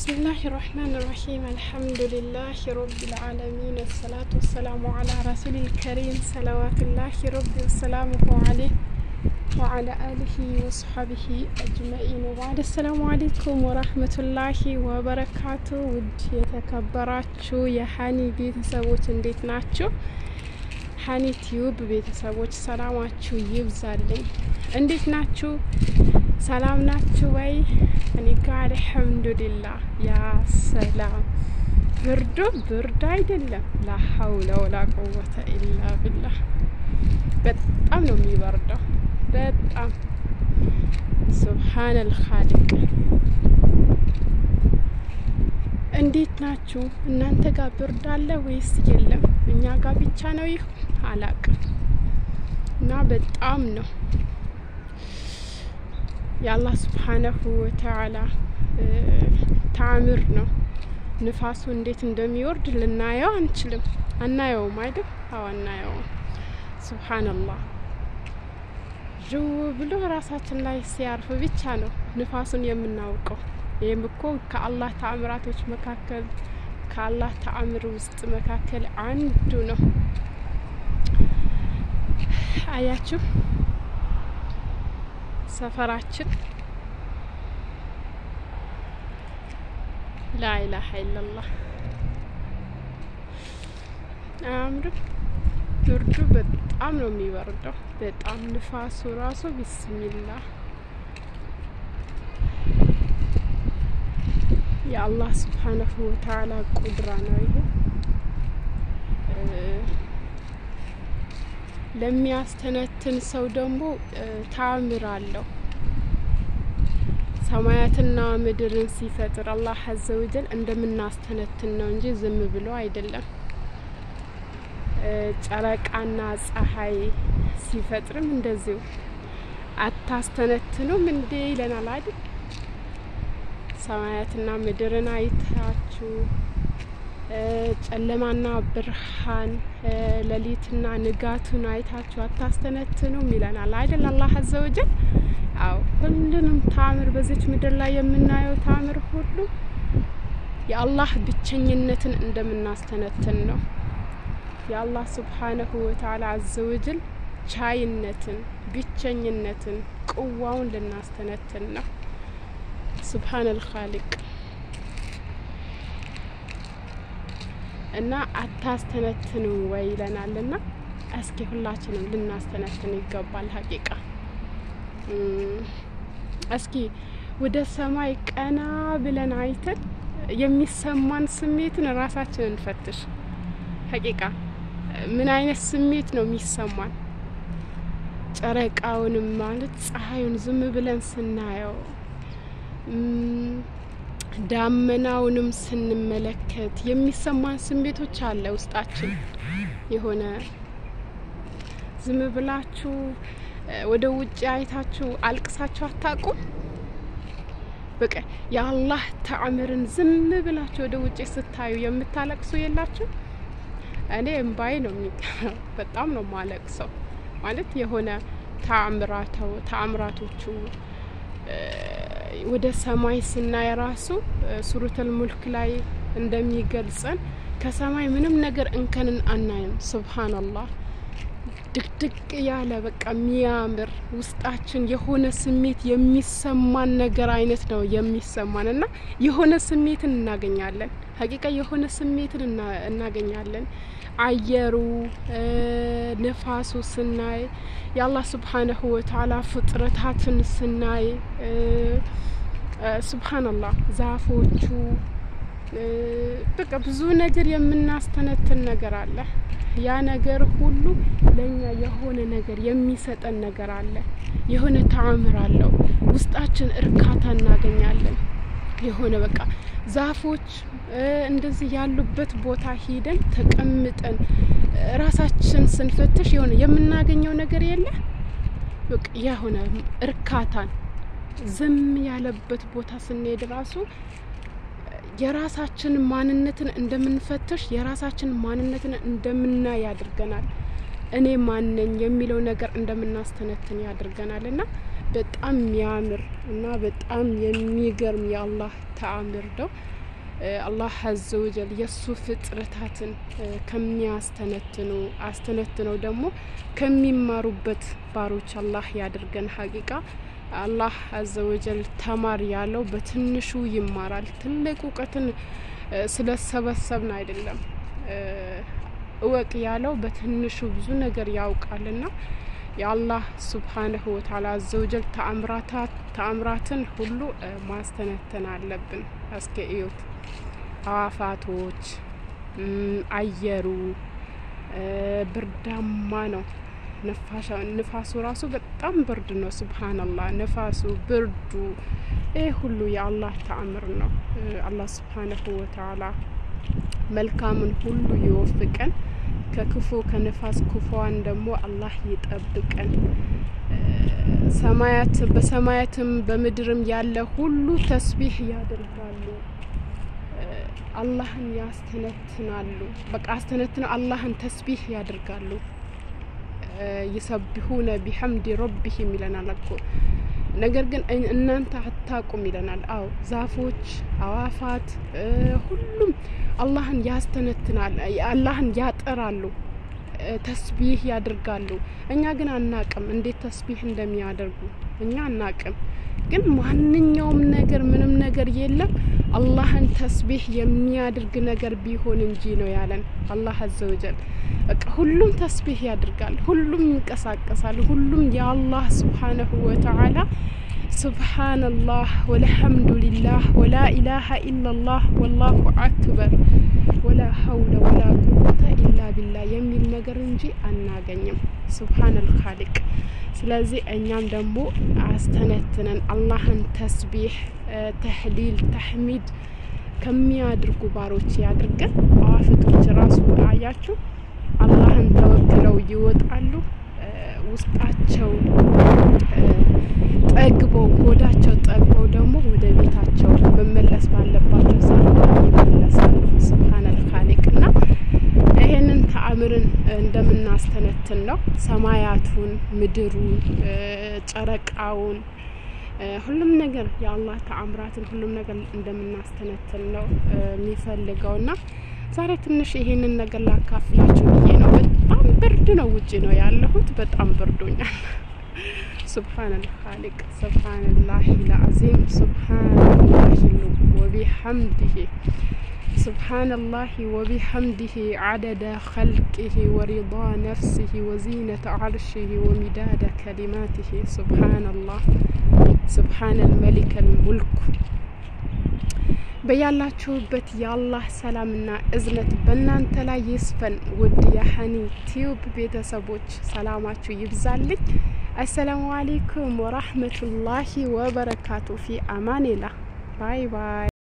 ብስሚላህ ራህማን ራሂም አልሐምዱሊላህ ረቢል ዓለሚን አሰላቱ ወሰላሙ አላ ረሱሊል ከሪም ሰለዋቱላህ ረቢ ወሰላሙሁ አለይህ ወአላ አሊሂ ወሰሐቢሂ አጅመኢን ወባዕድ። አሰላሙ አሌይኩም ወራህመቱላሂ ወበረካቱ። ውድ የተከበራችሁ የሀኒ ቤተሰቦች እንዴት ናችሁ? ሀኒ ቲዩብ ቤተሰቦች ሰላማችሁ ይብዛልኝ። እንዴት ናችሁ? ሰላም ናችሁ ወይ? እኔ ጋ አልሐምዱሊላህ። ያ ሰላም ብርዱ ብርድ አይደለም። ላ ሀውለ ወላ ቁወተ ኢላ ቢላህ። በጣም ነው የሚበርደው። በጣም ሱብሃነል ኻሊቅ። እንዴት ናችሁ እናንተ ጋር ብርድ አለ ወይስ የለም? እኛ ጋር ብቻ ነው ይሁን አላቅም። እና በጣም ነው የአላህ ስብሓነሁ ወተዓላ ተአምር ነው። ንፋሱ እንዴት እንደሚወርድ ልናየው አንችልም። አናየውም አይደል? አዎ አናየውም። ሱብሓነላህ ዥው ብሎ ራሳችን ላይ ሲያርፍ ብቻ ነው ንፋሱን የምናውቀው። ይህም እኮ ከአላህ ተአምራቶች መካከል ከአላህ ተአምር ውስጥ መካከል አንዱ ነው። አያችሁ ሰፈራችን ላኢላሀ ኢለላህ አያምርም? ብርዱ በጣም ነው የሚበርደው። በጣም ንፋሱ ራሱ ቢስሚላህ የአላህ ስብሓነሁ ወተዓላ ቁድራ ነው ይሄ። ለሚያስተነትን ሰው ደግሞ ተአምር አለው። ሰማያትና ምድርን ሲፈጥር አላህ አዘ ወጀል እንደምናስተነትን ነው እንጂ ዝም ብሎ አይደለም። ጨረቃና ፀሐይ ሲፈጥርም እንደዚሁ አታስተነትኑም እንዴ ይለናል አይደል? ሰማያትና ምድርን አይታችሁ ጨለማና ብርሃን ሌሊትና ንጋቱን አይታችሁ አታስተነትኑም ይለናል አይደል? አላህ አዘ ወጀል። አዎ ሁሉንም ተአምር በዚች ምድር ላይ የምናየው ተአምር ሁሉ የአላህ ብቸኝነትን እንደምናስተነትን ነው። የአላህ ስብሓነሁ ወተዓላ አዘ ወጀል ቻይነትን፣ ብቸኝነትን፣ ቅዋውን ልናስተነትን ነው። ሱብሃነል ኻሊቅ እና አታስተነትኑ ወይ ይለናል። እና እስኪ ሁላችንም ልናስተነትን ይገባል። ሀቂቃ እስኪ ወደ ሰማይ ቀና ብለን አይተን የሚሰማን ስሜትን ራሳችንን እንፈትሽ። ሀቂቃ ምን አይነት ስሜት ነው የሚሰማን? ጨረቃውንም ማለት ፀሐዩን ዝም ብለን ስናየው ዳመናውንም ስንመለከት የሚሰማን ስሜቶች አለ ውስጣችን። የሆነ ዝም ብላችሁ ወደ ውጭ አይታችሁ አልቅሳችሁ አታውቁም? በቃ የአላህ ተአምርን ዝም ብላችሁ ወደ ውጭ ስታዩ የምታለቅሱ የላችሁ? እኔ እምባዬ ነው የሚቀረው። በጣም ነው ማለቅሰው። ማለት የሆነ ተአምራቶቹ ወደ ሰማይ ስናይ ራሱ ሱረቱል ሙልክ ላይ እንደሚገልጸን ከሰማይ ምንም ነገር እንከንን አናይም። ሱብሃነላህ ድቅድቅ ያለ በቃ የሚያምር ውስጣችን የሆነ ስሜት የሚሰማን ነገር አይነት ነው የሚሰማን እና የሆነ ስሜትን እናገኛለን። ሀቂቃ የሆነ ስሜትን እናገኛለን። አየሩ ንፋሱ ስናይ የአላህ ስብሓነሁ ወተዓላ ፍጥረታትን ስናይ ሱብሃነላህ ዛፎቹ በቃ ብዙ ነገር የምናስተነትን ነገር አለ። ያ ነገር ሁሉ ለእኛ የሆነ ነገር የሚሰጠን ነገር አለ። የሆነ ተአምር አለው። ውስጣችን እርካታ እናገኛለን። የሆነ በቃ ዛፎች እንደዚህ ያሉበት ቦታ ሂደን ተቀምጠን ራሳችን ስንፈትሽ የሆነ የምናገኘው ነገር የለ በቃ የሆነ እርካታን ዝም ያለበት ቦታ ስንሄድ ራሱ የራሳችን ማንነትን እንደምንፈትሽ የራሳችን ማንነትን እንደምናይ ያድርገናል። እኔ ማነኝ የሚለው ነገር እንደምናስተነትን ያድርገናል እና በጣም የሚያምር እና በጣም የሚገርም የአላህ ተአምር ነው። አላህ አዘ ወጀል የእሱ ፍጥረታትን ከሚያስተነትኑ አስተነትነው ደግሞ ከሚማሩበት ባሮች አላህ ያድርገን። ሀቂቃ አላህ አዘ ወጀል ተማር ያለው በትንሹ ይማራል። ትልቅ እውቀትን ስለሰበሰብን አይደለም። እወቅ ያለው በትንሹ ብዙ ነገር ያውቃልና የአላህ ሱብሓነሁ ወተዓላ አዘወጀል ተአምራትን ሁሉ ማስተነተን አለብን። እስከ እዩት፣ አዋፋቶች፣ አየሩ ብርዳማ ነው። ንፋሱ ራሱ በጣም ብርድ ነው። ሱብሃነላህ ንፋሱ፣ ብርዱ ይህ ሁሉ የአላህ ተአምር ነው። አላህ ሱብሓነሁ ወተዓላ መልካምን ሁሉ ይወፍቀን። ከክፉ ከነፋስ ክፉዋን ደግሞ አላህ ይጠብቀን። ሰማያት በሰማያትም በምድርም ያለ ሁሉ ተስቢህ ያደርጋሉ፣ አላህን ያስተነትናሉ። በቃ አስተነትነው አላህን ተስቢህ ያደርጋሉ። ይሰቢሁነ ቢሐምዲ ረቢሂም ይለናል እኮ ነገር ግን እናንተ አታቁም ይለናል። አው ዛፎች፣ አዋፋት ሁሉም አላህን ያስተነትናል፣ አላህን ያጠራሉ፣ ተስቢህ ያደርጋሉ። እኛ ግን አናቅም እንዴት ተስቢህ እንደሚያደርጉ እኛ አናቅም። ግን ማንኛውም ነገር ምንም ነገር የለም አላህን ተስቢህ የሚያደርግ ነገር ቢሆን እንጂ ነው ያለን አላህ አዘወጀል። በቃ ሁሉም ተስቢህ ያደርጋል፣ ሁሉም ይንቀሳቀሳል፣ ሁሉም የአላህ ስብሓነሁ ወተዓላ ሱብሓነላህ ወልሐምዱሊላህ ወላ ኢላሀ ኢላላህ ወላሁ አክበር ወላ ሀውለ ወላ ቁወተ ኢላ ቢላ የሚል ነገር እንጂ አናገኝም። ሱብሓነል ኻሊቅ። ስለዚህ እኛም ደግሞ አስተነትነን አላህን ተስቢህ፣ ተህሊል፣ ተሕሚድ ከሚያድርጉ ባሮች ያድርገን። አዋፍቶች ራሱ አያችሁ አላህን ተወክለው ይወጣሉ። ውስጣቸው ጠግበው ሆዳቸው ጠግበው ደግሞ ወደ ቤታቸው መመለስ ባለባቸው ሰዓት ይመለሳሉ። ስብሓነል ኻሊቅ እና ይሄንን ተአምርን እንደምናስተነትን ነው። ሰማያቱን፣ ምድሩን፣ ጨረቃውን ሁሉም ነገር የአላህ ተአምራትን ሁሉም ነገር እንደምናስተነትን ነው የሚፈልገው እና ዛሬ ትንሽ ይሄንን ነገር ላካፍላችሁ ብዬ ነው። በጣም ብርድ ነው፣ ውጭ ነው ያለሁት። በጣም ብርዶኛል። ሱብሓነል ኻሊቅ ሱብሓነላሂ ልዓዚም ሱብሓነላሂ ወቢሐምዲሂ ሱብሓነላሂ ወቢሐምዲሂ ዓደደ ኸልቂሂ ወሪዳ ነፍሲሂ ወዚነተ ዓርሺሂ ወሚዳደ ከሊማቲሂ ሱብሓነላህ ሱብሓነል መሊከል ሙልኩ በያላችሁበት የአላህ ሰላምና እዝነት በእናንተ ላይ ይስፈን። ውድ የሀኒ ቲዩብ ቤተሰቦች ሰላማችሁ ይብዛልኝ። አሰላሙ አሌይኩም ወራህመቱላሂ ወበረካቱ። ፊ አማኔላ ባይ ባይ